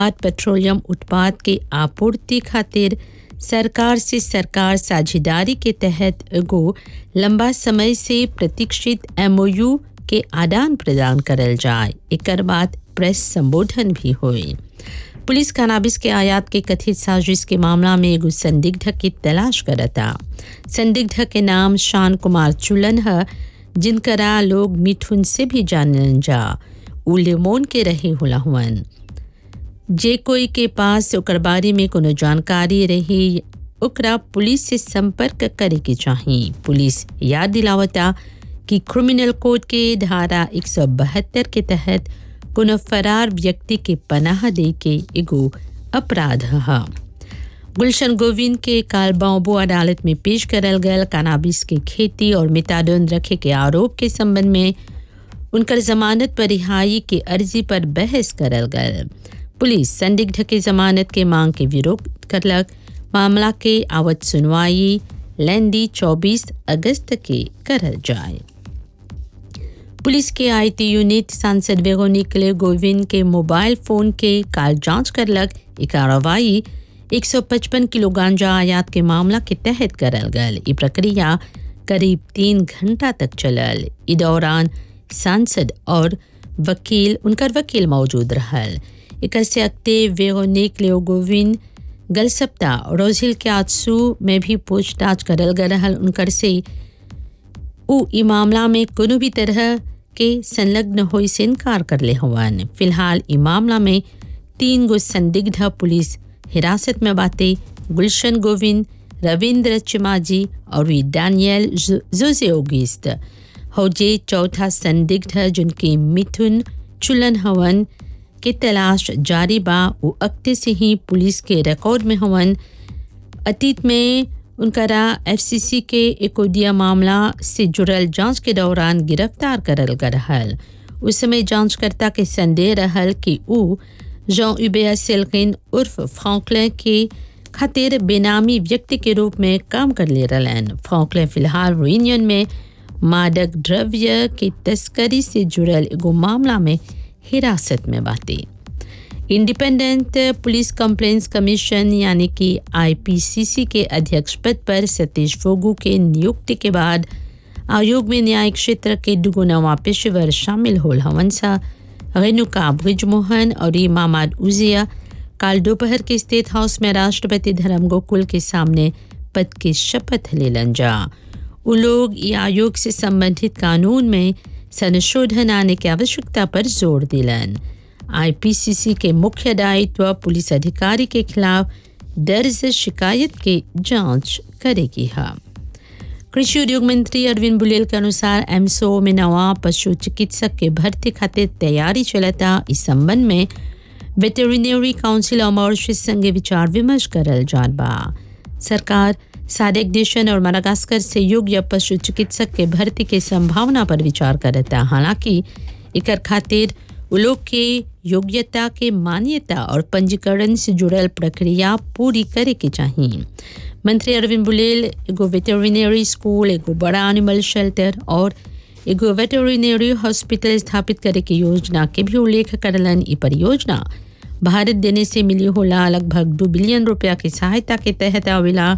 petroleum उत्पाद के आपूर्ति खातिर सरकार से सरकार साझेदारी के तहत एगो लंबा समय से प्रतीक्षित एमओयू के आदान प्रदान करल जाए एकर बाद प्रेस संबोधन भी हुई पुलिस कानाबिस के आयात के कथित साजिश के मामला में एगो संदिग्ध की तलाश करता संदिग्ध के नाम शान कुमार चुलन है जिनकरा लोग मिठुन से भी जानन जा उ लेमोन के रहे होला हुअन जे कोई के पास ओकर बारे में कोनो जानकारी रही ओकरा पुलिस से संपर्क करे के चाहिए पुलिस याद दिलावता कि क्रिमिनल कोड के धारा 172 के तहत कोनो फरार व्यक्ति के पनाह दे के एगो अपराध है गुलशन गोविंद के काल बाबू अदालत में पेश करल गयल कानाबिस के खेती और मिताडोन रखे के आरोप के संबंध में उनकर जमानत पर रिहाई के अर्जी पर बहस करल गयल पुलिस संदिग्ध के जमानत के मांग के विरोध करलक मामला के आवत सुनवाई लेंदी 24 अगस्त के करल जाए पुलिस के आईटी यूनिट सांसद वेगोनिकले गोविंद के मोबाइल फोन के काल जांच करलक ई कार्रवाई 155 किलो गांजा आयात के मामला के तहत करल गल ई प्रक्रिया करीब तीन घंटा तक चलल ई दौरान सांसद और वकील उनकर वकील मौजूद रहल एकर से अगते वेगोनिक लेओ गोविंद गल सप्ताह रोजिल के आजसू में भी पूछताछ करल गल रहल उनकर से उ ई मामला में कोनो भी तरह के संलग्न होई से इनकार कर ले हवन फिलहाल ई मामला में तीन गो संदिग्ध पुलिस हिरासत में बाते गुलशन गोविंद रविंद्र चिमाजी और वी डैनियल जोजे ओगिस्त हौजे चौथा संदिग्ध जिनके मिथुन चुलन हवन के तलाश जारी बा वो अक्ते से ही पुलिस के रिकॉर्ड में हवन अतीत में उनकरा एफसीसी के एकोदिया मामला से जुड़ल जांच के दौरान गिरफ्तार करल गल रहल उस समय जांचकर्ता के संदेह रहल कि उ जॉ उबेया सेल्किन उर्फ फ्रॉकलैं के खातिर बेनामी व्यक्ति के रूप में काम कर ले रहलन फ्रॉकलैं फिलहाल यूनियन में मादक द्रव्य की तस्करी से जुड़ल एगो मामला में हिरासत में बाते इंडिपेंडेंट पुलिस कंप्लेंट्स कमीशन यानी कि आईपीसीसी के अध्यक्ष पद पर सतीश फोगू के नियुक्ति के बाद आयोग में न्यायिक क्षेत्र के दुगो नवा पेशेवर शामिल होल हवन सा रेणुका भुजमोहन और इमामाद उजिया काल दोपहर के स्टेट हाउस में राष्ट्रपति धर्म गोकुल के सामने पद की शपथ लेलन जा उ लोग ये आयोग से संबंधित कानून में संशोधन आने की आवश्यकता पर जोर दिलन आईपीसीसी के मुख्य दायित्व पुलिस अधिकारी के खिलाफ दर्ज शिकायत की जांच करेगी है कृषि उद्योग मंत्री अरविंद बुलेल के अनुसार एमसो में नवा पशु चिकित्सक के भर्ती खातिर तैयारी चलता इस संबंध में वेटेरिनरी काउंसिल और मॉरिशस संगे विचार विमर्श करल जात बा सरकार सार्क देशन और मडागास्कर से योग्य पशु चिकित्सक के भर्ती के संभावना पर विचार करता हालांकि इकर खातिर उ लोग के योग्यता के मान्यता और पंजीकरण से जुड़ल प्रक्रिया पूरी करे के चाहिए मंत्री अरविंद बुलेल एगो वेटेरिनरी स्कूल एगो बड़ा एनिमल शेल्टर और एगो वेटेरिनरी हॉस्पिटल स्थापित करे के योजना के भी उल्लेख करलन ई परियोजना भारत देने से मिली होला लगभग दो बिलियन रुपया की सहायता के तहत आवेला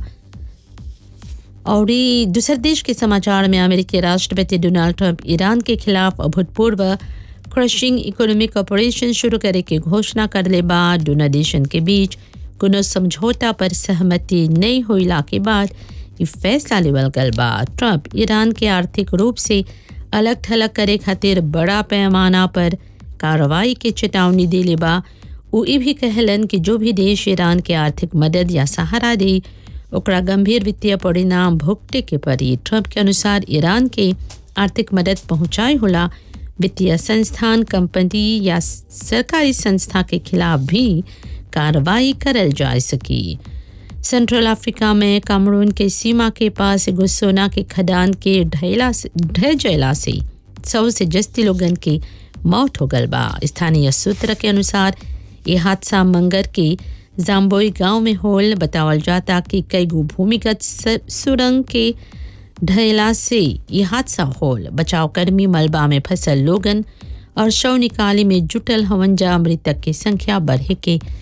और दूसर देश के समाचार में अमेरिकी राष्ट्रपति डोनाल्ड ट्रंप ईरान के खिलाफ अभूतपूर्व क्रशिंग इकोनॉमिक ऑपरेशन शुरू करे के घोषणा करले बाद दोनों देशन के बीच कोनो समझौता पर सहमति नहीं होइला के बाद ये फैसला लेवल गल बा ट्रंप ईरान के आर्थिक रूप से अलग थलग करे खातिर बड़ा पैमाना पर कार्रवाई के चेतावनी दिले बा वो ये भी कहलन कि जो भी देश ईरान के आर्थिक मदद या सहारा दे ओकरा गंभीर वित्तीय परिणाम भुगते के पड़ी ट्रंप के अनुसार ईरान के आर्थिक मदद पहुंचाए होला वित्तीय संस्थान कंपनी या सरकारी संस्था के खिलाफ भी कार्रवाई करल जा सकी सेंट्रल अफ्रीका में कामरून के सीमा के पास एगो सोना के खदान के ढहला से ढह जला से सौ से जस्ती लोगन की मौत हो गल बा स्थानीय सूत्र के अनुसार ये हादसा मंगर के जाम्बोई गांव में होल बतावल जाता कि कई गो भूमिगत सुरंग के ढहला से ये हादसा होल बचाव कर्मी मलबा में फंसल लोगन और शव निकाले में जुटल हवन जा मृतक की संख्या बढ़े के